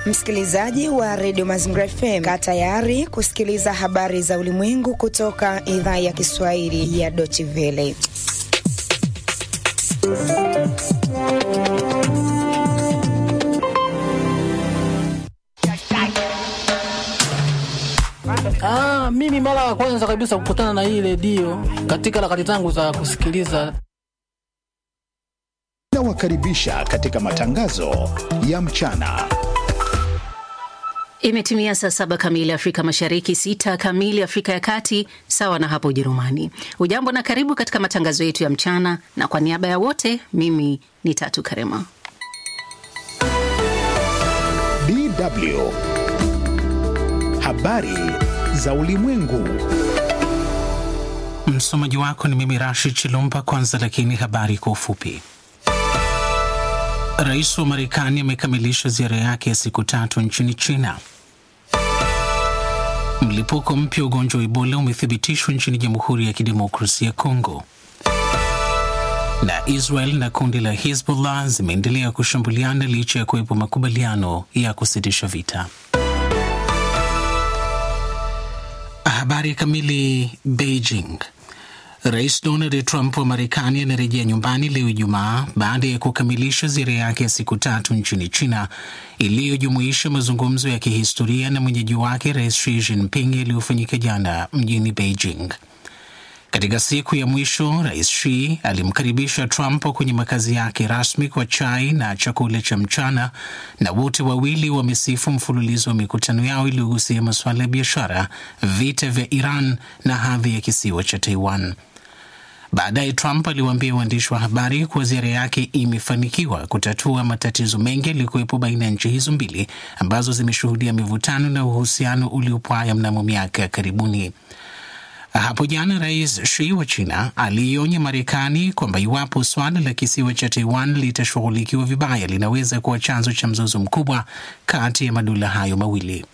Msikilizaji wa redio Mazingira FM, kaa tayari kusikiliza habari za ulimwengu kutoka idhaa ya Kiswahili ya Deutsche Welle. Ah, mimi mara ya kwanza kabisa kukutana na hii redio katika harakati zangu za kusikiliza Nawakaribisha katika matangazo ya mchana. Imetimia saa saba kamili Afrika Mashariki, sita kamili Afrika ya Kati, sawa na hapo Ujerumani. Ujambo na karibu katika matangazo yetu ya mchana, na kwa niaba ya wote, mimi ni Tatu Karema. DW habari za ulimwengu. Msomaji wako ni mimi Rashid Chilumba. Kwanza lakini habari kwa ufupi. Rais wa Marekani amekamilisha ziara yake ya siku tatu nchini China. Mlipuko mpya wa ugonjwa wa Ebola umethibitishwa nchini Jamhuri ya Kidemokrasia ya Kongo. Na Israel na kundi la Hezbollah zimeendelea kushambuliana licha ya kuwepo makubaliano ya kusitisha vita. Habari kamili. Beijing. Rais Donald Trump wa Marekani anarejea nyumbani leo Ijumaa baada ya kukamilisha ziara yake ya siku tatu nchini China iliyojumuisha mazungumzo ya kihistoria na mwenyeji wake Rais Xi Jinping yaliyofanyika jana mjini Beijing. Katika siku ya mwisho, Rais Xi alimkaribisha Trump kwenye makazi yake rasmi kwa chai na chakula cha mchana, na wote wawili wamesifu mfululizo wa mikutano yao iliyogusia masuala ya biashara, vita vya Iran na hadhi ya kisiwa cha Taiwan. Baadaye Trump aliwaambia waandishi wa habari kuwa ziara yake imefanikiwa kutatua matatizo mengi yaliyokuwepo baina ya nchi hizo mbili ambazo zimeshuhudia mivutano na uhusiano uliopwaya mnamo miaka ya karibuni. Hapo jana Rais Xi wa China aliionya Marekani kwamba iwapo swala la kisiwa cha Taiwan litashughulikiwa vibaya linaweza kuwa chanzo cha mzozo mkubwa kati ya madola hayo mawili.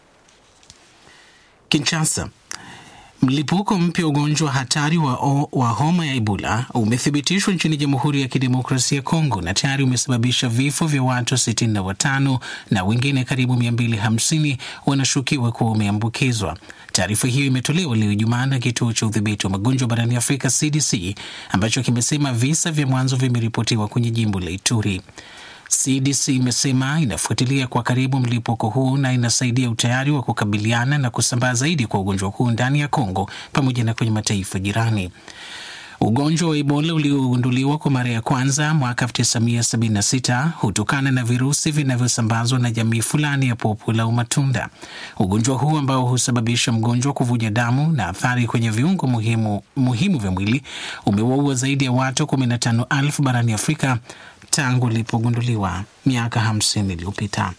Kinshasa. Mlipuko mpya wa ugonjwa hatari wa, o, wa homa ya Ebola umethibitishwa nchini Jamhuri ya Kidemokrasia ya Kongo na tayari umesababisha vifo vya watu 65 na wengine karibu 250 wanashukiwa kuwa wameambukizwa. Taarifa hiyo imetolewa leo Ijumaa na kituo cha udhibiti wa magonjwa barani Afrika CDC ambacho kimesema visa vya mwanzo vimeripotiwa kwenye jimbo la Ituri. CDC imesema inafuatilia kwa karibu mlipuko huu na inasaidia utayari wa kukabiliana na kusambaa zaidi kwa ugonjwa huu ndani ya Kongo pamoja na kwenye mataifa jirani. Ugonjwa wa Ebola uliogunduliwa kwa mara ya kwanza mwaka 1976 hutokana na virusi vinavyosambazwa na jamii fulani ya popo la umatunda. Ugonjwa huu ambao husababisha mgonjwa kuvuja damu na athari kwenye viungo muhimu, muhimu vya mwili umewaua zaidi ya watu 15,000 barani Afrika tangu ilipogunduliwa miaka 50 iliyopita.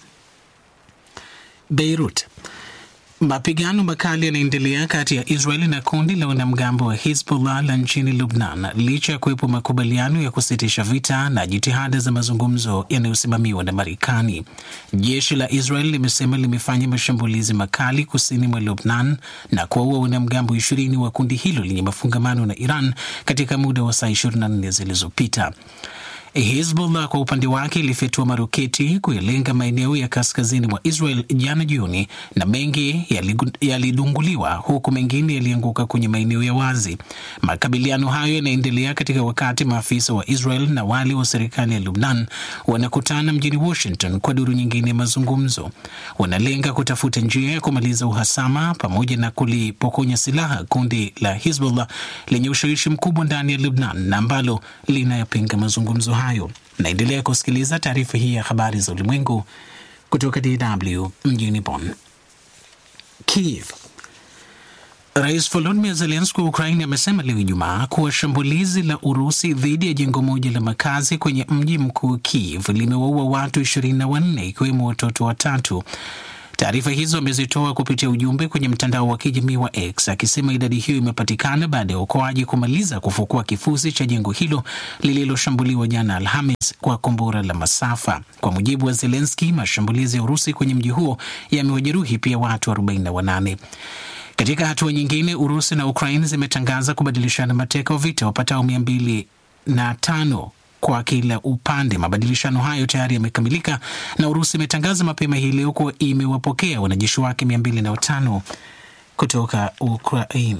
Beirut. Mapigano makali yanaendelea kati ya Israeli na kundi la wanamgambo wa Hizbullah la nchini Lubnan licha ya kuwepo makubaliano ya kusitisha vita na jitihada za mazungumzo yanayosimamiwa na Marekani. Jeshi la Israel limesema limefanya mashambulizi makali kusini mwa Lubnan na kuwaua wanamgambo ishirini wa kundi hilo lenye mafungamano na Iran katika muda wa saa 24 zilizopita. Hizbullah kwa upande wake ilifyatua maroketi kuyalenga maeneo ya kaskazini mwa Israel jana jioni, na mengi yalidunguliwa huku mengine yalianguka kwenye maeneo ya wazi. Makabiliano hayo yanaendelea katika wakati maafisa wa Israel na wale wa serikali ya Lubnan wanakutana mjini Washington kwa duru nyingine ya mazungumzo. Wanalenga kutafuta njia ya kumaliza uhasama pamoja na kulipokonya silaha kundi la Hizbullah lenye ushawishi mkubwa ndani ya Lubnan na ambalo linayapinga mazungumzo hayo. Naendelea kusikiliza taarifa hii ya habari za ulimwengu kutoka DW mjini Bonn. Kiev. Rais Volodymyr Zelensky wa Ukraini amesema leo Ijumaa kuwa shambulizi la Urusi dhidi ya jengo moja la makazi kwenye mji mkuu Kiev limewaua watu ishirini na wanne ikiwemo watoto watatu. Taarifa hizo amezitoa kupitia ujumbe kwenye mtandao wa kijamii wa X akisema idadi hiyo imepatikana baada ya uokoaji kumaliza kufukua kifusi cha jengo hilo lililoshambuliwa jana Alhamis kwa kombora la masafa. Kwa mujibu wa Zelenski, mashambulizi ya Urusi kwenye mji huo yamewajeruhi pia watu 48. Katika hatua nyingine, Urusi na Ukraine zimetangaza kubadilishana mateka wa vita wapatao mia mbili na tano kwa kila upande. Mabadilishano hayo tayari yamekamilika na Urusi imetangaza mapema hii leo kuwa imewapokea wanajeshi wake mia mbili na watano kutoka Ukraine.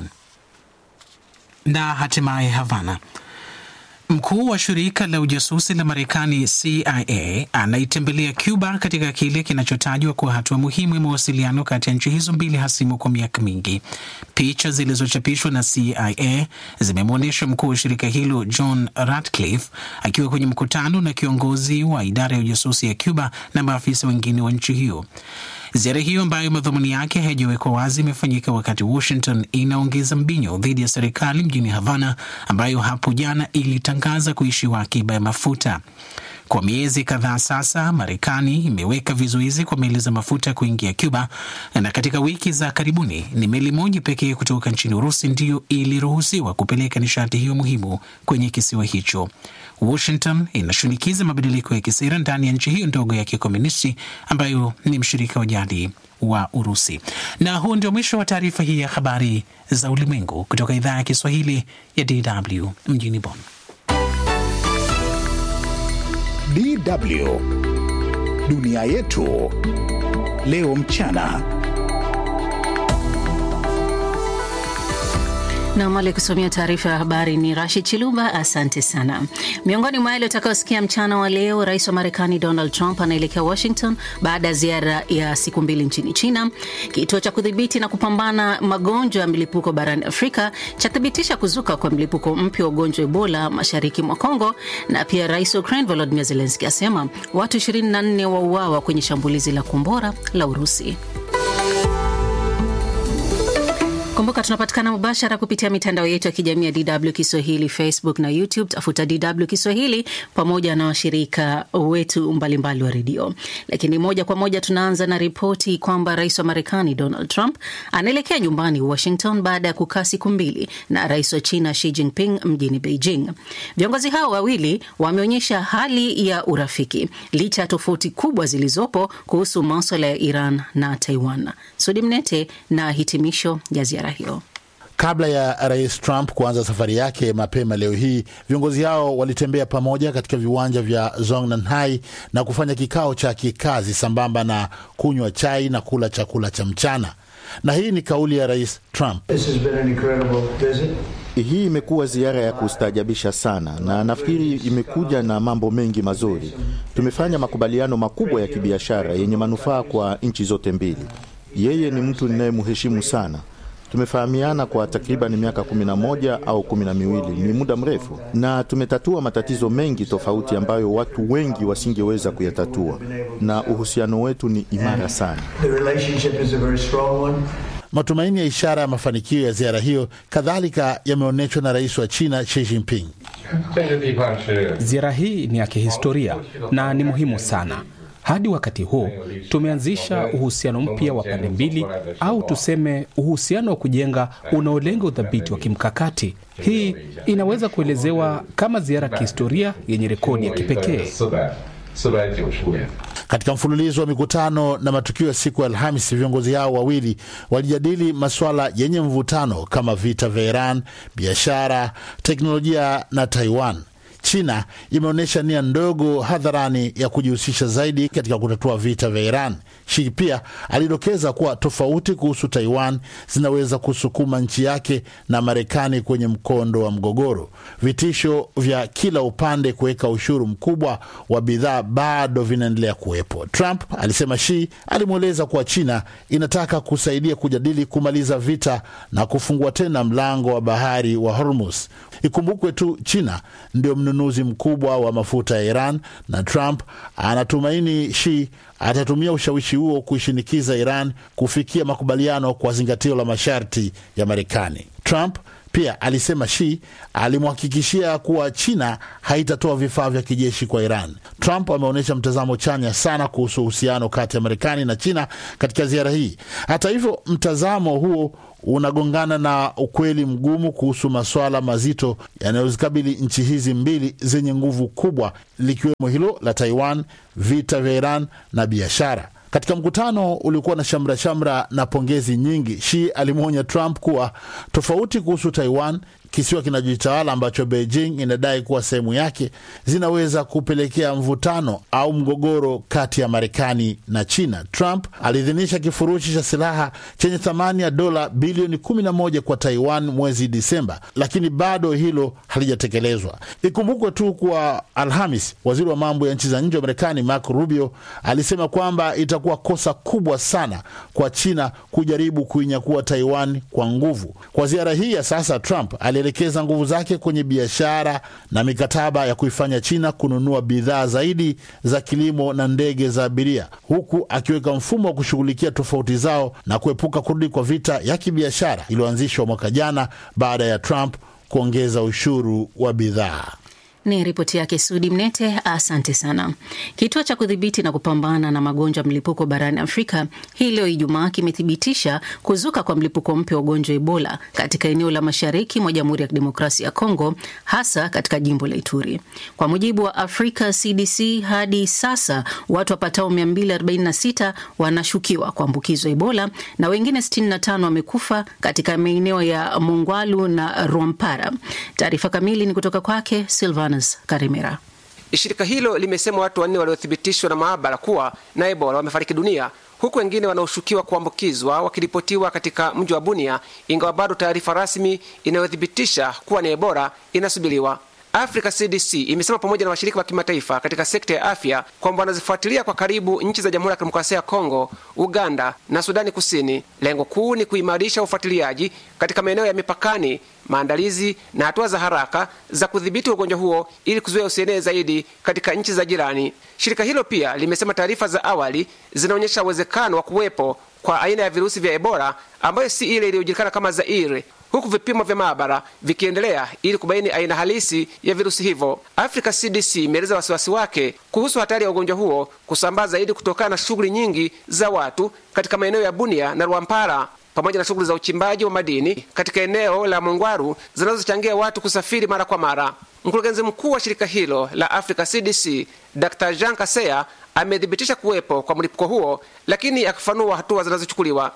Na hatimaye Havana. Mkuu wa shirika la ujasusi la Marekani CIA anaitembelea Cuba katika kile kinachotajwa kuwa hatua muhimu ya mawasiliano kati ya nchi hizo mbili hasimu kwa miaka mingi. Picha zilizochapishwa na CIA zimemwonyesha mkuu wa shirika hilo John Ratcliffe akiwa kwenye mkutano na kiongozi wa idara ya ujasusi ya Cuba na maafisa wengine wa nchi hiyo. Ziara hiyo ambayo madhumuni yake haijawekwa wazi imefanyika wakati Washington inaongeza mbinyo dhidi ya serikali mjini Havana ambayo hapo jana ilitangaza kuishiwa akiba ya mafuta. Kwa miezi kadhaa sasa, Marekani imeweka vizuizi kwa meli za mafuta kuingia Cuba, na katika wiki za karibuni ni meli moja pekee kutoka nchini Urusi ndiyo iliruhusiwa kupeleka nishati hiyo muhimu kwenye kisiwa hicho. Washington inashinikiza mabadiliko ya kisera ndani ya nchi hiyo ndogo ya kikomunisti ambayo ni mshirika wa jadi wa Urusi. Na huu ndio mwisho wa taarifa hii ya habari za ulimwengu kutoka idhaa ya Kiswahili ya DW mjini Bonn. DW dunia yetu leo mchana. na mali kusomea taarifa ya habari ni Rashid Chiluba. Asante sana. Miongoni mwa yale utakaosikia mchana wa leo, rais wa Marekani Donald Trump anaelekea Washington baada ya ziara ya siku mbili nchini China. Kituo cha kudhibiti na kupambana magonjwa ya milipuko barani Afrika chathibitisha kuzuka kwa mlipuko mpya wa ugonjwa Ebola mashariki mwa Kongo, na pia rais wa Ukraine Volodymyr Zelensky asema watu 24 wauawa kwenye shambulizi la kombora la Urusi. Kumbuka tunapatikana mubashara kupitia mitandao yetu ya kijamii ya DW Kiswahili, Facebook na YouTube. Tafuta DW Kiswahili pamoja na washirika wetu mbalimbali wa redio. Lakini moja kwa moja tunaanza na ripoti kwamba rais wa Marekani Donald Trump anaelekea nyumbani Washington baada ya kukaa siku mbili na rais wa China Xi Jinping mjini Beijing. Viongozi hao wawili wameonyesha hali ya urafiki licha ya tofauti kubwa zilizopo kuhusu maswala ya Iran na Taiwan. Sudi Mnete na hitimisho ya ziara hiyo. Kabla ya rais Trump kuanza safari yake mapema leo hii, viongozi hao walitembea pamoja katika viwanja vya Zongnanhai na kufanya kikao cha kikazi sambamba na kunywa chai na kula chakula cha mchana. Na hii ni kauli ya rais Trump. Hii imekuwa ziara ya kustaajabisha sana, na nafikiri imekuja na mambo mengi mazuri. Tumefanya makubaliano makubwa ya kibiashara yenye manufaa kwa nchi zote mbili. Yeye ni mtu ninayemheshimu sana. Tumefahamiana kwa takriban miaka kumi na moja au kumi na miwili, ni muda mrefu, na tumetatua matatizo mengi tofauti ambayo watu wengi wasingeweza kuyatatua, na uhusiano wetu ni imara sana. Matumaini ya ishara ya mafanikio ya ziara hiyo kadhalika yameonyeshwa na rais wa China Xi Jinping. Ziara hii ni ya kihistoria na ni muhimu sana. Hadi wakati huu tumeanzisha uhusiano mpya wa pande mbili, au tuseme uhusiano wa kujenga unaolenga udhabiti wa kimkakati. Hii inaweza kuelezewa kama ziara ya kihistoria yenye rekodi ya kipekee. Katika mfululizo wa mikutano na matukio ya siku ya Alhamisi, viongozi hao wawili walijadili masuala yenye mvutano kama vita vya Iran, biashara, teknolojia na Taiwan. China imeonyesha nia ndogo hadharani ya kujihusisha zaidi katika kutatua vita vya Iran. Xi pia alidokeza kuwa tofauti kuhusu Taiwan zinaweza kusukuma nchi yake na Marekani kwenye mkondo wa mgogoro. Vitisho vya kila upande kuweka ushuru mkubwa wa bidhaa bado vinaendelea kuwepo. Trump alisema Xi alimweleza kuwa China inataka kusaidia kujadili kumaliza vita na kufungua tena mlango wa bahari wa Hormuz. Ikumbukwe tu China ndio mnunuzi mkubwa wa mafuta ya Iran na Trump anatumaini Xi atatumia ushawishi huo kuishinikiza Iran kufikia makubaliano kwa zingatio la masharti ya Marekani. Trump pia alisema Xi alimhakikishia kuwa China haitatoa vifaa vya kijeshi kwa Iran. Trump ameonyesha mtazamo chanya sana kuhusu uhusiano kati ya Marekani na China katika ziara hii. Hata hivyo, mtazamo huo unagongana na ukweli mgumu kuhusu masuala mazito yanayozikabili nchi hizi mbili zenye nguvu kubwa, likiwemo hilo la Taiwan, vita vya Iran na biashara. Katika mkutano uliokuwa na shamra shamra na pongezi nyingi, Xi alimwonya Trump kuwa tofauti kuhusu Taiwan, kisiwa kinachojitawala ambacho Beijing inadai kuwa sehemu yake zinaweza kupelekea mvutano au mgogoro kati ya Marekani na China. Trump aliidhinisha kifurushi cha silaha chenye thamani ya dola bilioni 11 kwa Taiwan mwezi Disemba, lakini bado hilo halijatekelezwa. Ikumbukwe tu kuwa Alhamis, waziri wa mambo ya nchi za nje wa Marekani Marco Rubio alisema kwamba itakuwa kosa kubwa sana kwa China kujaribu kuinyakua Taiwan kwa nguvu. Kwa ziara hii ya sasa, Trump alielekeza nguvu zake kwenye biashara na mikataba ya kuifanya China kununua bidhaa zaidi za kilimo na ndege za abiria, huku akiweka mfumo wa kushughulikia tofauti zao na kuepuka kurudi kwa vita ya kibiashara iliyoanzishwa mwaka jana baada ya Trump kuongeza ushuru wa bidhaa. Ni ripoti yake Sudi Mnete, asante sana. Kituo cha kudhibiti na kupambana na magonjwa mlipuko barani Afrika hii leo Ijumaa kimethibitisha kuzuka kwa mlipuko mpya wa ugonjwa Ebola katika eneo la mashariki mwa Jamhuri ya Kidemokrasia ya Kongo, hasa katika jimbo la Ituri. Kwa mujibu wa Africa CDC, hadi sasa watu wapatao 246 wanashukiwa kuambukizwa Ebola na wengine 65 wamekufa katika maeneo ya Mongwalu na Rwampara. Taarifa kamili ni kutoka kwake Silvan Karimera. Shirika hilo limesema watu wanne waliothibitishwa na maabara kuwa na Ebola wamefariki dunia huku wengine wanaoshukiwa kuambukizwa wakiripotiwa katika mji wa Bunia, ingawa bado taarifa rasmi inayothibitisha kuwa ni Ebola inasubiriwa. Africa CDC imesema pamoja na washirika wa kimataifa katika sekta ya afya kwamba wanazifuatilia kwa karibu nchi za Jamhuri ya Kidemokrasia ya Kongo, Uganda na Sudani Kusini. Lengo kuu ni kuimarisha ufuatiliaji katika maeneo ya mipakani, maandalizi na hatua za haraka za kudhibiti ugonjwa huo ili kuzuia usienee zaidi katika nchi za jirani. Shirika hilo pia limesema taarifa za awali zinaonyesha uwezekano wa kuwepo kwa aina ya virusi vya Ebola ambayo si ile iliyojulikana kama Zaire huku vipimo vya maabara vikiendelea ili kubaini aina halisi ya virusi hivyo. Africa CDC imeeleza wasiwasi wake kuhusu hatari ya ugonjwa huo kusambaa zaidi kutokana na shughuli nyingi za watu katika maeneo ya Bunia na Rwampara pamoja na shughuli za uchimbaji wa madini katika eneo la Mongwaru zinazochangia watu kusafiri mara kwa mara. Mkurugenzi mkuu wa shirika hilo la Africa CDC Dr Jean Kaseya amethibitisha kuwepo kwa mlipuko huo, lakini akifanua hatua zinazochukuliwa.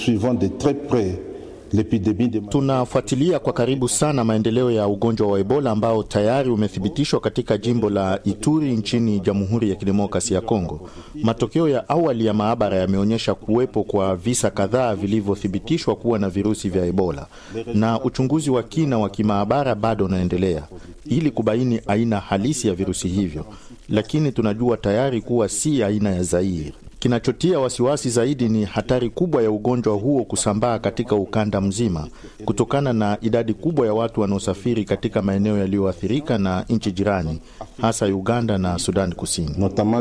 Tunafuatilia kwa karibu sana maendeleo ya ugonjwa wa Ebola ambao tayari umethibitishwa katika jimbo la Ituri nchini Jamhuri ya Kidemokrasia ya Kongo. Matokeo ya awali ya maabara yameonyesha kuwepo kwa visa kadhaa vilivyothibitishwa kuwa na virusi vya Ebola, na uchunguzi wa kina wa kimaabara bado unaendelea ili kubaini aina halisi ya virusi hivyo, lakini tunajua tayari kuwa si aina ya Zaire. Kinachotia wasiwasi zaidi ni hatari kubwa ya ugonjwa huo kusambaa katika ukanda mzima kutokana na idadi kubwa ya watu wanaosafiri katika maeneo yaliyoathirika na nchi jirani, hasa Uganda na Sudani Kusini.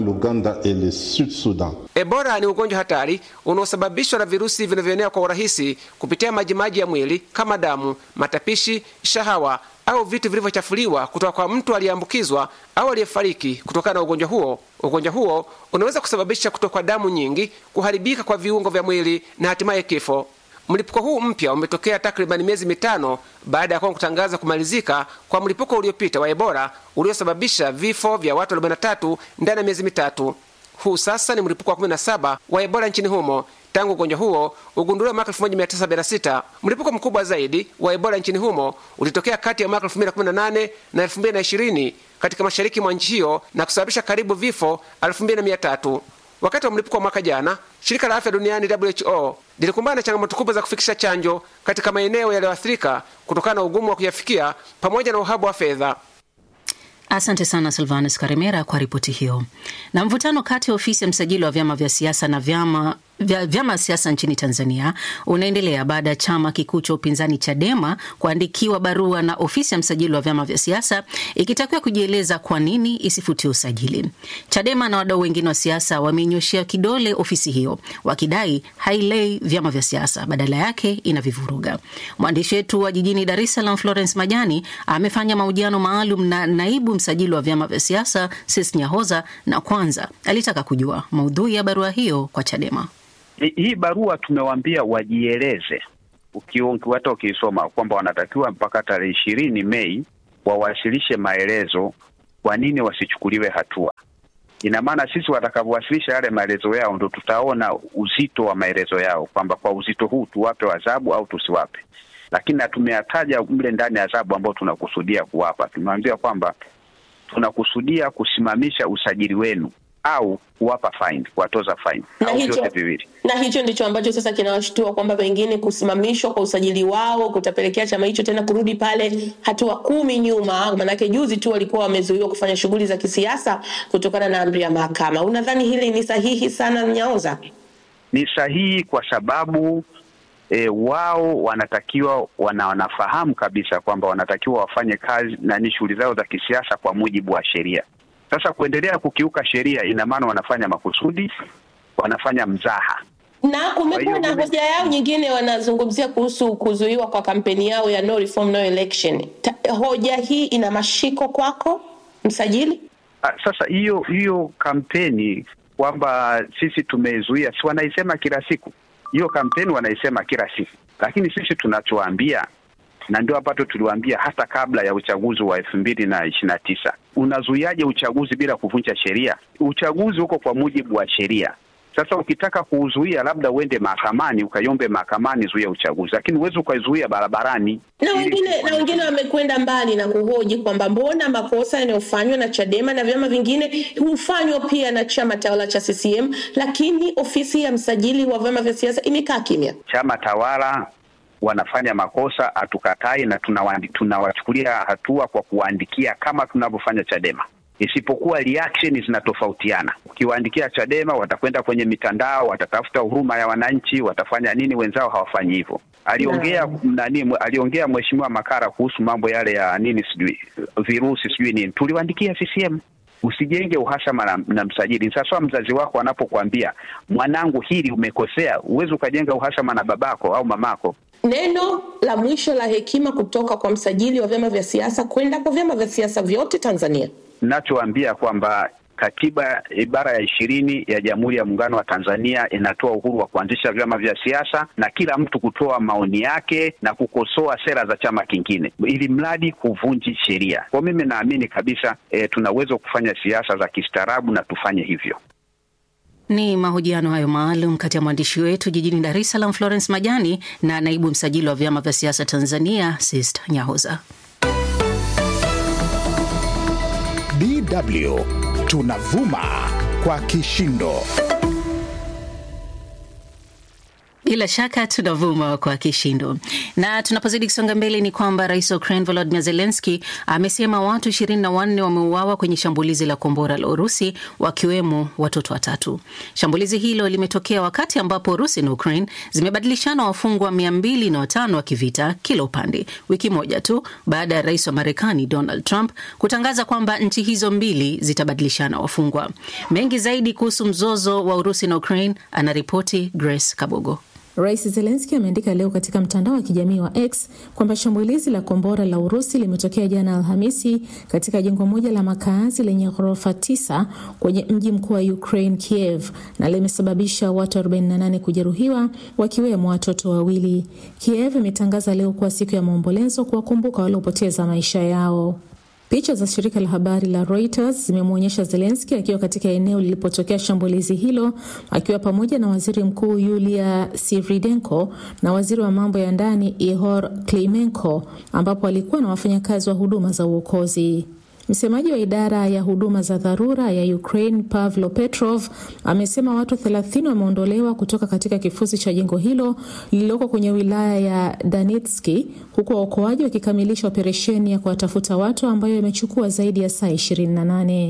Ebola ni ugonjwa hatari unaosababishwa na virusi vinavyoenea kwa urahisi kupitia majimaji ya mwili kama damu, matapishi, shahawa au vitu vilivyochafuliwa kutoka kwa mtu aliyeambukizwa au aliyefariki kutokana na ugonjwa huo. Ugonjwa huo unaweza kusababisha kutokwa damu nyingi, kuharibika kwa viungo vya mwili na hatimaye kifo. Mlipuko huu mpya umetokea takribani miezi mitano baada ya Kongo kutangaza kumalizika kwa mlipuko uliopita wa Ebola uliosababisha vifo vya watu 43 ndani ya miezi mitatu. Huu sasa ni mlipuko wa 17 wa Ebola nchini humo tangu ugonjwa huo ugunduliwa mwaka 1976. Mlipuko mkubwa zaidi wa Ebola nchini humo ulitokea kati ya mwaka 2018 na 2020 katika mashariki mwa nchi hiyo na kusababisha karibu vifo 2300. Wakati wa mlipuko wa mwaka jana, shirika la afya duniani WHO lilikumbana na changamoto kubwa za kufikisha chanjo katika maeneo yaliyoathirika kutokana na ugumu wa kuyafikia pamoja na uhaba wa fedha. Asante sana Silvanus Karemera kwa ripoti hiyo. Na mvutano kati ya ofisi ya msajili wa vyama vya siasa na vyama vya vyama siasa nchini Tanzania unaendelea baada ya chama kikuu cha upinzani Chadema kuandikiwa barua na ofisi ya msajili wa vyama vya siasa ikitakiwa kujieleza kwa nini isifutie usajili. Chadema na wadau wengine wa siasa wameinyoshea kidole ofisi hiyo wakidai hailei vyama vya siasa, badala yake inavivuruga. Mwandishi wetu wa jijini Dar es Salaam Florence Majani amefanya mahojiano maalum na naibu msajili wa vyama vya siasa Sis Nyahoza, na kwanza alitaka kujua maudhui ya barua hiyo kwa Chadema. Hii barua tumewaambia wajieleze, hata ukiisoma kwamba wanatakiwa mpaka tarehe ishirini Mei wawasilishe maelezo kwa nini wasichukuliwe hatua. Ina maana sisi watakavyowasilisha yale maelezo yao ndo tutaona uzito wa maelezo yao, kwamba kwa uzito huu tuwape adhabu au tusiwape. lakini na tumeyataja mle ndani ya adhabu ambayo tunakusudia kuwapa. Tumeambia kwamba tunakusudia kusimamisha usajili wenu au kuwapa fine, kuwatoza fine Na au hicho- vyote viwili. na hicho ndicho ambacho sasa kinawashtua kwamba pengine kusimamishwa kwa usajili wao kutapelekea chama hicho tena kurudi pale hatua kumi nyuma. Maanake juzi tu walikuwa wamezuiwa kufanya shughuli za kisiasa kutokana na amri ya mahakama. Unadhani hili ni sahihi sana, Nyaoza? Ni sahihi kwa sababu e, wao wanatakiwa wana, wanafahamu kabisa kwamba wanatakiwa wafanye kazi na ni shughuli zao za kisiasa kwa mujibu wa sheria. Sasa kuendelea kukiuka sheria, ina maana wanafanya makusudi, wanafanya mzaha. na kumekuwa na hoja yao nyingine, wanazungumzia kuhusu kuzuiwa kwa kampeni yao ya no reform no election. Ta, hoja hii ina mashiko kwako msajili? Ah, Sasa hiyo hiyo kampeni kwamba sisi tumezuia, si wanaisema kila siku hiyo kampeni wanaisema kila siku, lakini sisi tunachoambia na ndio ambacho tuliwaambia hata kabla ya uchaguzi wa elfu mbili na ishirini na tisa unazuiaje uchaguzi bila kuvunja sheria? Uchaguzi uko kwa mujibu wa sheria. Sasa ukitaka kuuzuia, labda uende mahakamani ukaiombe mahakamani zuia uchaguzi, lakini huwezi ukaizuia barabarani. na wengine na wengine wamekwenda mbali na kuhoji kwamba mbona makosa yanayofanywa na Chadema na vyama vingine hufanywa pia na chama tawala cha CCM, lakini ofisi ya msajili wa vyama vya siasa imekaa kimya. chama tawala wanafanya makosa, hatukatai na tunawandi- tunawachukulia hatua kwa kuwaandikia kama tunavyofanya Chadema, isipokuwa reaction zinatofautiana. Ukiwaandikia Chadema watakwenda kwenye mitandao, watatafuta huruma ya wananchi, watafanya nini? Wenzao hawafanyi hivyo. Aliongea nani, mwe- aliongea mheshimiwa Makara kuhusu mambo yale ya nini, sijui virusi, sijui nini, tuliwaandikia CCM Usijenge uhasama na, na msajili. Sasa mzazi wako anapokuambia mwanangu, hili umekosea, huwezi ukajenga uhasama na babako au mamako. Neno la mwisho la hekima kutoka kwa msajili wa vyama vya siasa kwenda kwa vyama vya siasa vyote Tanzania. Nachoambia kwamba katiba ibara ya ishirini ya Jamhuri ya Muungano wa Tanzania inatoa uhuru wa kuanzisha vyama vya siasa na kila mtu kutoa maoni yake na kukosoa sera za chama kingine, ili mradi huvunji sheria. Kwa mimi naamini kabisa e, tuna uwezo wa kufanya siasa za kistaarabu na tufanye hivyo. Ni mahojiano hayo maalum kati ya mwandishi wetu jijini Dar es Salaam Florence Majani na naibu msajili wa vyama vya siasa Tanzania Sist Nyahoza. DW tunavuma kwa kishindo. Bila shaka tunavuma kwa kishindo. Na tunapozidi kusonga mbele, ni kwamba rais wa Ukraine Volodymyr Zelensky amesema watu ishirini na wanne wameuawa kwenye shambulizi la kombora la Urusi, wakiwemo watoto watatu. Shambulizi hilo limetokea wakati ambapo Urusi na Ukraine zimebadilishana wafungwa mia mbili na watano wa kivita kila upande, wiki moja tu baada ya rais wa Marekani Donald Trump kutangaza kwamba nchi hizo mbili zitabadilishana wafungwa. Mengi zaidi kuhusu mzozo wa Urusi na Ukraine anaripoti Grace Kabogo. Rais Zelenski ameandika leo katika mtandao wa kijamii wa X kwamba shambulizi la kombora la Urusi limetokea jana Alhamisi katika jengo moja la makaazi lenye ghorofa tisa kwenye mji mkuu wa Ukraine, Kiev, na limesababisha watu 48 kujeruhiwa wakiwemo watoto wawili. Kiev imetangaza leo kuwa siku ya maombolezo kuwakumbuka waliopoteza maisha yao. Picha za shirika la habari la Reuters zimemwonyesha Zelenski akiwa katika eneo lilipotokea shambulizi hilo akiwa pamoja na waziri mkuu Yulia Sviridenko na waziri wa mambo ya ndani Ihor Klimenko, ambapo alikuwa na wafanyakazi wa huduma za uokozi. Msemaji wa idara ya huduma za dharura ya Ukraine Pavlo Petrov amesema watu 30 wameondolewa kutoka katika kifusi cha jengo hilo lililoko kwenye wilaya ya Danitski, huku waokoaji wakikamilisha operesheni ya kuwatafuta watu ambayo imechukua zaidi ya saa 28.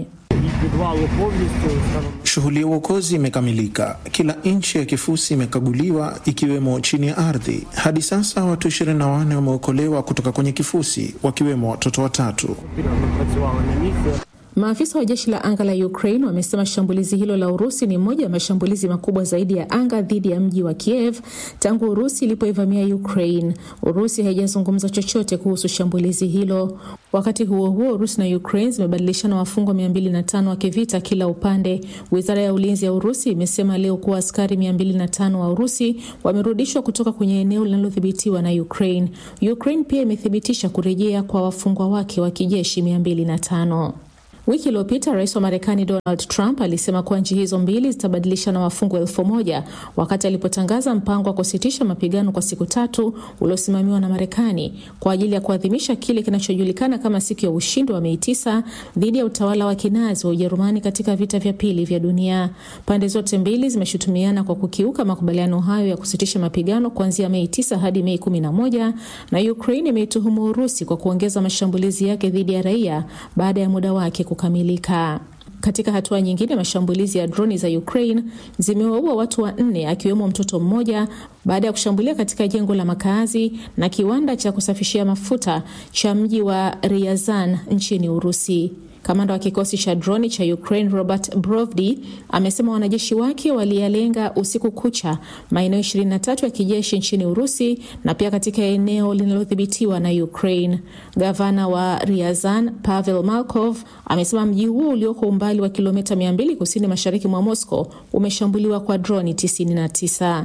Shughuli ya uokozi imekamilika. Kila inchi ya kifusi imekaguliwa ikiwemo chini ya ardhi. Hadi sasa watu 24 wameokolewa kutoka kwenye kifusi, wakiwemo watoto watatu. Maafisa wa jeshi la anga la Ukraine wamesema shambulizi hilo la Urusi ni moja ya mashambulizi makubwa zaidi ya anga dhidi ya mji wa Kiev tangu Urusi ilipoivamia Ukraine. Urusi haijazungumza chochote kuhusu shambulizi hilo. Wakati huo huo, Urusi na Ukraine zimebadilishana wafungwa 205 wa kivita kila upande. Wizara ya ulinzi ya Urusi imesema leo kuwa askari 205 wa Urusi wamerudishwa kutoka kwenye eneo linalodhibitiwa na Ukraine. Ukraine pia imethibitisha kurejea kwa wafungwa wake wa kijeshi 205. Wiki iliyopita rais wa Marekani Donald Trump alisema kuwa nchi hizo mbili zitabadilishana wafungwa elfu moja wakati alipotangaza mpango wa kusitisha mapigano kwa siku tatu uliosimamiwa na Marekani kwa ajili ya kuadhimisha kile kinachojulikana kama siku ya ushindi wa Mei tisa dhidi ya utawala wa kinazi wa Ujerumani katika vita vya pili vya dunia. Pande zote mbili zimeshutumiana kwa kukiuka makubaliano hayo ya kusitisha mapigano kuanzia Mei tisa hadi Mei kumi na moja na Ukraine imeituhumu Urusi kwa kuongeza mashambulizi yake dhidi ya raia baada ya muda wake kukamilika. Katika hatua nyingine, mashambulizi ya droni za Ukraine zimewaua watu wanne akiwemo mtoto mmoja baada ya kushambulia katika jengo la makaazi na kiwanda cha kusafishia mafuta cha mji wa Ryazan nchini Urusi. Kamanda wa kikosi cha droni cha Ukraine Robert Brovdi amesema wanajeshi wake waliyalenga usiku kucha maeneo 23 ya kijeshi nchini Urusi na pia katika eneo linalodhibitiwa na Ukraine. Gavana wa Ryazan Pavel Malkov amesema mji huo ulioko umbali wa kilomita 200 kusini mashariki mwa Moscow umeshambuliwa kwa droni 99.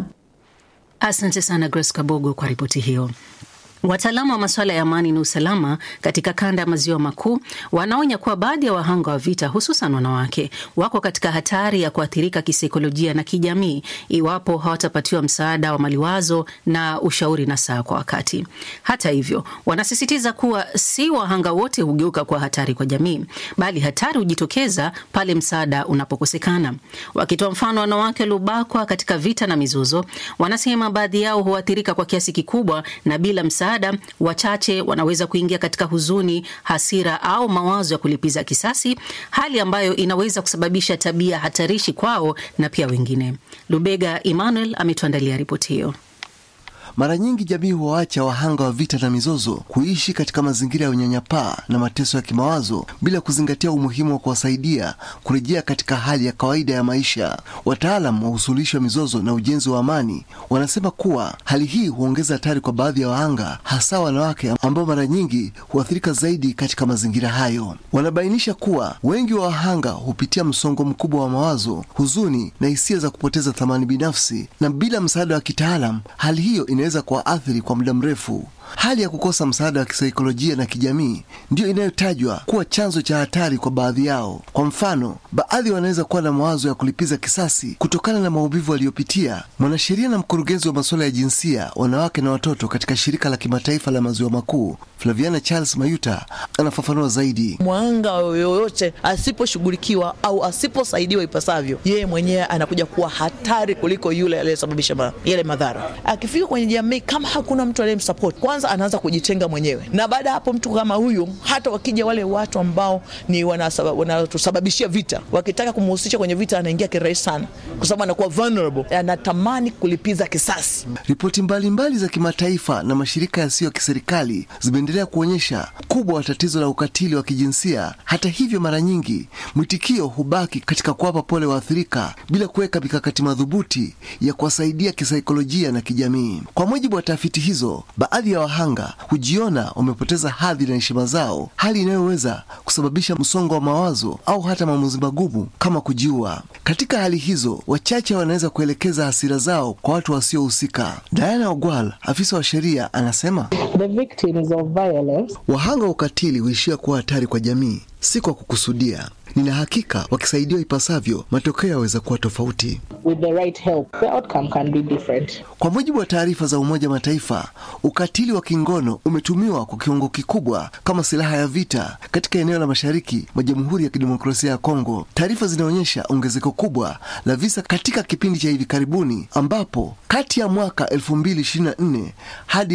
Asante sana Grace Kabogo kwa ripoti hiyo. Wataalamu wa masuala ya amani na usalama katika kanda ya maziwa makuu wanaonya kuwa baadhi ya wahanga wa vita, hususan wanawake, wako katika hatari ya kuathirika kisaikolojia na kijamii iwapo hawatapatiwa msaada wa maliwazo na ushauri na saa kwa wakati. Hata hivyo, wanasisitiza kuwa si wahanga wote hugeuka kuwa hatari kwa jamii, bali hatari hujitokeza pale msaada unapokosekana. Wakitoa mfano wanawake waliobakwa katika vita na mizozo, wanasema baadhi yao huathirika kwa kiasi kikubwa na bila msaada wachache wanaweza kuingia katika huzuni, hasira au mawazo ya kulipiza kisasi, hali ambayo inaweza kusababisha tabia hatarishi kwao na pia wengine. Lubega Emmanuel ametuandalia ripoti hiyo. Mara nyingi jamii huwaacha wahanga wa vita na mizozo kuishi katika mazingira ya unyanyapaa na mateso ya kimawazo bila kuzingatia umuhimu wa kuwasaidia kurejea katika hali ya kawaida ya maisha. Wataalam wa usuluhishi wa mizozo na ujenzi wa amani wanasema kuwa hali hii huongeza hatari kwa baadhi ya wahanga, hasa wanawake ambao mara nyingi huathirika zaidi katika mazingira hayo. Wanabainisha kuwa wengi wa wahanga hupitia msongo mkubwa wa mawazo, huzuni na hisia za kupoteza thamani binafsi, na bila msaada wa kitaalam hali hiyo inaweza kuwaathiri kwa muda mrefu. Hali ya kukosa msaada wa kisaikolojia na kijamii ndiyo inayotajwa kuwa chanzo cha hatari kwa baadhi yao. Kwa mfano, baadhi wanaweza kuwa na mawazo ya kulipiza kisasi kutokana na maumivu waliyopitia. Mwanasheria na mkurugenzi wa masuala ya jinsia, wanawake na watoto katika shirika la kimataifa la maziwa makuu, Flaviana Charles Mayuta anafafanua zaidi. Mwanga yoyote asiposhughulikiwa au asiposaidiwa ipasavyo, yeye mwenyewe anakuja kuwa hatari kuliko yule aliyesababisha ma, yale madhara. Akifika kwenye jamii, kama hakuna mtu aliyemsupport, kwanza anaanza kujitenga mwenyewe, na baada ya hapo, mtu kama huyu, hata wakija wale watu ambao ni wanatusababishia vita, wakitaka kumhusisha kwenye vita, anaingia kirahisi sana, kwa sababu anakuwa vulnerable, anatamani kulipiza kisasi. Ripoti mbalimbali za kimataifa na mashirika yasiyo ya kiserikali zimeendelea kuonyesha kubwa wa tatizo la ukatili wa kijinsia. Hata hivyo, mara nyingi mwitikio hubaki katika kuwapa pole waathirika bila kuweka mikakati madhubuti ya kuwasaidia kisaikolojia na kijamii. Kwa mujibu wa tafiti hizo, baadhi ya wahanga hujiona wamepoteza hadhi na heshima zao, hali inayoweza kusababisha msongo wa mawazo au hata maamuzi magumu kama kujiua. Katika hali hizo, wachache wanaweza kuelekeza hasira zao kwa watu wasiohusika. Diana Ogwal, afisa wa sheria, anasema The victims of violence wahanga wa ukatili huishia kuwa hatari kwa jamii, si kwa kukusudia. Nina hakika wakisaidiwa ipasavyo, matokeo yaweza kuwa tofauti. with the right help the outcome can be different Kwa mujibu wa taarifa za Umoja wa Mataifa, ukatili wa kingono umetumiwa kwa kiwango kikubwa kama silaha ya vita katika eneo la mashariki mwa Jamhuri ya Kidemokrasia ya Kongo. Taarifa zinaonyesha ongezeko kubwa la visa katika kipindi cha hivi karibuni, ambapo kati ya mwaka 2024 hadi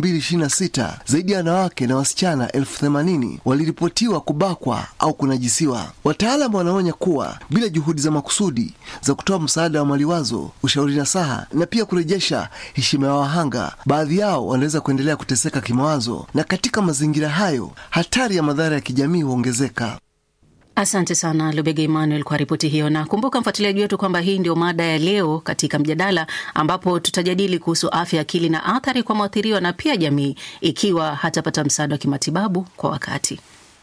2026 zaidi ya wanawake na wasichana elfu themanini waliripotiwa kubakwa au kunajisiwa. Wataalamu wanaonya kuwa bila juhudi za makusudi za kutoa msaada wa maliwazo, ushauri nasaha na pia kurejesha heshima ya wahanga, baadhi yao wanaweza kuendelea kuteseka kimawazo, na katika mazingira hayo hatari ya madhara ya kijamii huongezeka. Asante sana Lubega Emmanuel kwa ripoti hiyo, na kumbuka mfuatiliaji wetu kwamba hii ndio mada ya leo katika mjadala, ambapo tutajadili kuhusu afya ya akili na athari kwa mwathiriwa na pia jamii ikiwa hatapata msaada wa kimatibabu kwa wakati.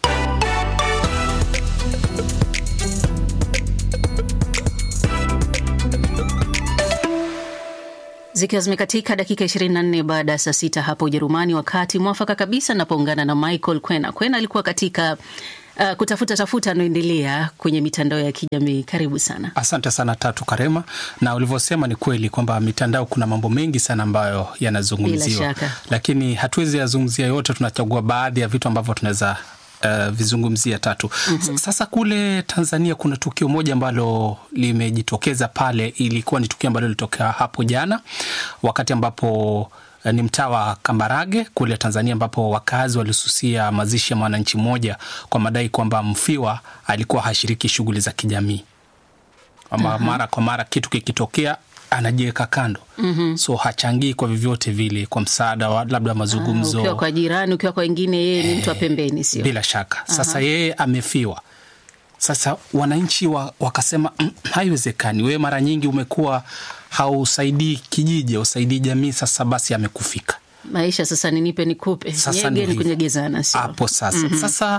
Zikiwa zimekatika dakika 24 baada ya saa sita hapo Ujerumani, wakati mwafaka kabisa napoungana na Michael Kwena. Kwena alikuwa katika uh, kutafuta tafuta anaoendelea kwenye mitandao ya kijamii. Karibu sana. Asante sana Tatu Karema, na ulivyosema ni kweli kwamba mitandao kuna mambo mengi sana ambayo yanazungumziwa, Bila shaka. lakini hatuwezi yazungumzia yote, tunachagua baadhi ya vitu ambavyo tunaweza Uh, vizungumzia tatu. Mhm. Sasa kule Tanzania kuna tukio moja ambalo limejitokeza pale, ilikuwa ni tukio ambalo lilitokea hapo jana wakati ambapo uh, ni mtaa wa Kambarage kule Tanzania, ambapo wakazi walisusia mazishi ya mwananchi mmoja kwa madai kwamba mfiwa alikuwa hashiriki shughuli za kijamii ama Aha. mara kwa mara kitu kikitokea anajiweka kando Mhm. so hachangii kwa vyovyote vile kwa msaada wa labda mazungumzo Ukiwa kwa jirani, ukiwa kwa wengine, yeye ni mtu wa pembeni, sio? bila shaka sasa Aha. yeye amefiwa sasa wananchi wa, wakasema "Mm, haiwezekani wewe mara nyingi umekuwa hausaidii kijiji hausaidii jamii sasa basi amekufika Maisha sasa ni nipe nikupe, Sasa nyege ndio ni hivyo. kunyegezana, sio? hapo sasa Mhm. sasa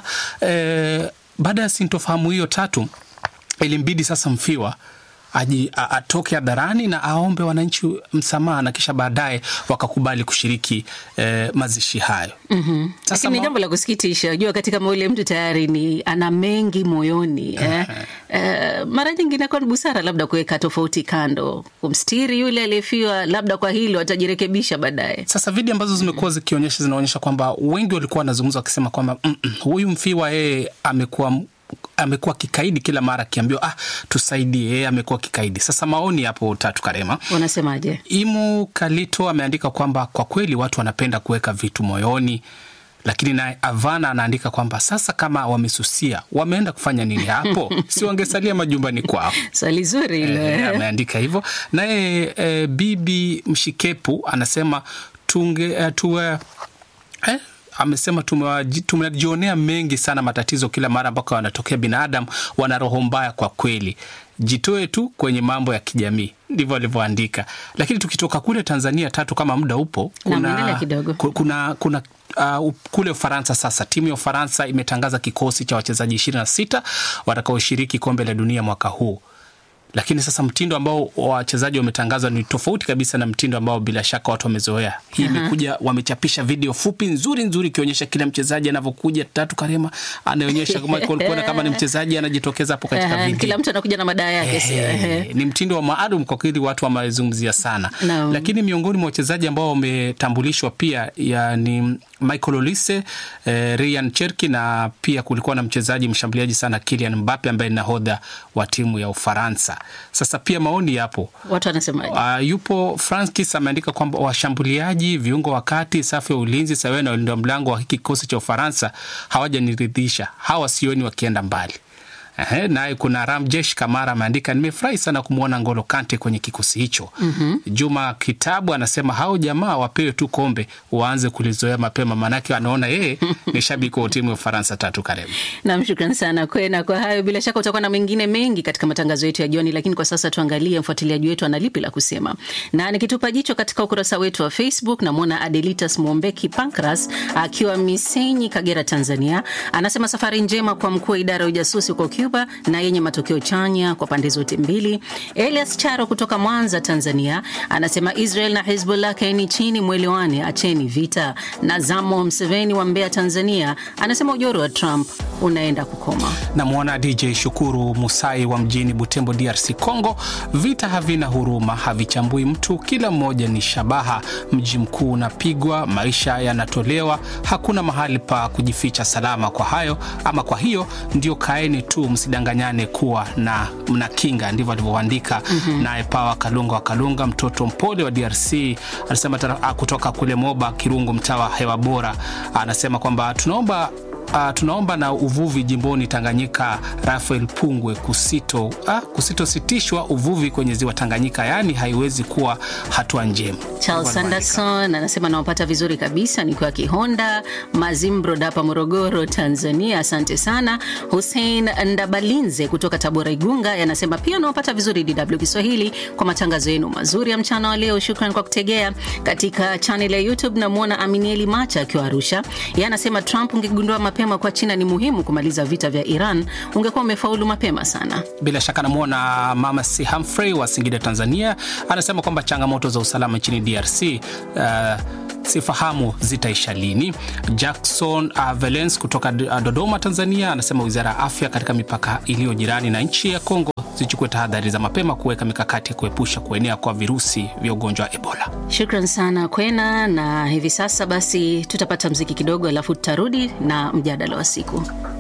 eh, baada ya sintofahamu hiyo tatu ilimbidi sasa mfiwa aji, a, atoke hadharani na aombe wananchi msamaha na kisha baadaye wakakubali kushiriki eh, mazishi hayo Mhm. Sasa Lakini ni ma- jambo la kusikitisha, unajua wakati kama ule mtu tayari ni ana mengi moyoni eh. Eh, mara nyingi inakuwa ni busara labda kuweka tofauti kando, kumstiri yule aliyefiwa, labda kwa hilo atajirekebisha baadaye. Sasa video ambazo zimekuwa zikionyesha zinaonyesha kwamba wengi walikuwa wanazungumza wakisema kwamba "Mm, mm, huyu mfiwa yeye amekuwa amekuwa kikaidi kila mara akiambiwa ah, tusaidie, yeye amekuwa kikaidi. Sasa maoni hapo tatu Karema. Unasemaje? Imu Kalito ameandika kwamba kwa kweli watu wanapenda kuweka vitu moyoni, lakini naye Avana anaandika kwamba sasa kama wamesusia wameenda kufanya nini hapo? si wangesalia majumbani kwao? Swali zuri hilo. Eh, eh. ameandika hivyo. Naye eh, Bibi Mshikepu anasema tunge eh, tuwe eh, amesema tumewaji- tumejionea mengi sana matatizo kila mara ambako wanatokea binadamu wana roho mbaya kwa kweli jitoe tu kwenye mambo ya kijamii ndivyo alivyoandika lakini tukitoka kule tanzania tatu kama muda upo Na mwendelea kidogo. ku- kuna, kuna uh, kule ufaransa sasa timu ya ufaransa imetangaza kikosi cha wachezaji ishirini na sita watakaoshiriki kombe la dunia mwaka huu lakini sasa mtindo ambao wachezaji wametangazwa ni tofauti kabisa na mtindo ambao bila shaka watu wamezoea. Hii Aha. imekuja, wamechapisha video fupi nzuri nzuri ikionyesha kila mchezaji anavyokuja. Tatu Karema anaonyesha kama kuona kama ni mchezaji anajitokeza hapo katika Eh, video. Kila mtu anakuja na madaa yake, sio? Eh, Eh. ni mtindo wa maalum kwa kweli, watu wamezungumzia sana Naam. lakini miongoni mwa wachezaji ambao wametambulishwa pia ya ni Michael Olise, eh, Ryan Cherki na pia kulikuwa na mchezaji mshambuliaji sana Kylian Mbappe ambaye ni nahodha wa timu ya Ufaransa. Sasa pia maoni yapo Watu wanasemaje? Uh, yupo Francis ameandika kwamba washambuliaji, viungo wa kati, safu ya ulinzi sawa na walinda mlango wa hiki kikosi cha Ufaransa hawajaniridhisha, hawa sioni wakienda mbali. Ehe, naye kuna Ramjesh Kamara ameandika nimefurahi sana kumwona Ngolo Kante kwenye kikosi hicho. Mhm. Juma Kitabu anasema hao jamaa wapewe tu kombe waanze kulizoea mapema, maanake anaona yeye ni shabiki wa timu ya Ufaransa. Tatu Karibu. Nam, shukran sana kwena kwa hayo. Bila shaka utakuwa na mengine mengi katika matangazo yetu ya jioni, lakini kwa sasa tuangalie mfuatiliaji wetu ana lipi la kusema. Na nikitupa jicho katika ukurasa wetu wa Facebook, namwona Adelitas Mwombeki Pancras akiwa Misenyi, Kagera, Tanzania, anasema safari njema kwa mkuu wa idara ya ujasusi huko Cuba na yenye matokeo chanya kwa pande zote mbili. Elias Charo kutoka Mwanza, Tanzania, anasema Israel na Hezbollah kaeni chini, mwelewane, acheni vita. Na Zamo Mseveni wa Mbeya, Tanzania, anasema ujoro wa Trump unaenda kukoma. Namwona DJ Shukuru Musai wa mjini Butembo, DRC Congo. Vita havina huruma, havichambui mtu, kila mmoja ni shabaha. Mji mkuu unapigwa, maisha yanatolewa, hakuna mahali pa kujificha salama. Kwa hayo ama kwa hiyo ndio kaeni tu, msidanganyane kuwa na mna kinga. Ndivyo alivyoandika Mhm. naye Pawa Kalunga wa Kalunga, mtoto mpole wa DRC, anasema tara- ah, kutoka kule Moba Kirungu, mtaa wa hewa bora, anasema kwamba tunaomba Uh, tunaomba na uvuvi jimboni Tanganyika Rafael Pungwe kusito ah, kusitositishwa uvuvi kwenye ziwa Tanganyika, yaani haiwezi kuwa hatua njema. Charles Anderson anasema nawapata vizuri kabisa nikiwa Kihonda Mazimbro hapa Morogoro, Tanzania. Asante sana. Hussein Ndabalinze kutoka Tabora, Igunga anasema pia nawapata vizuri DW Kiswahili kwa matangazo yenu mazuri ya mchana wa leo. Shukran kwa kutegea. Katika channel ya YouTube namwona Aminieli Macha akiwa Arusha, yeye anasema Trump, ungegundua mapema kwa China ni muhimu kumaliza vita vya Iran, ungekuwa umefaulu mapema sana. Bila shaka namwona Mama C Humphrey wa Singida, Tanzania, anasema kwamba changamoto za usalama nchini DRC uh, sifahamu zitaisha lini. Jackson uh, Valens kutoka uh, Dodoma, Tanzania anasema wizara ya afya katika mipaka iliyo jirani na nchi ya Kongo zichukue tahadhari za mapema kuweka mikakati ya kuepusha kuenea kwa virusi vya ugonjwa wa Ebola. Shukran sana Kwena, na hivi sasa basi tutapata mziki kidogo, alafu tutarudi na mjadala wa siku.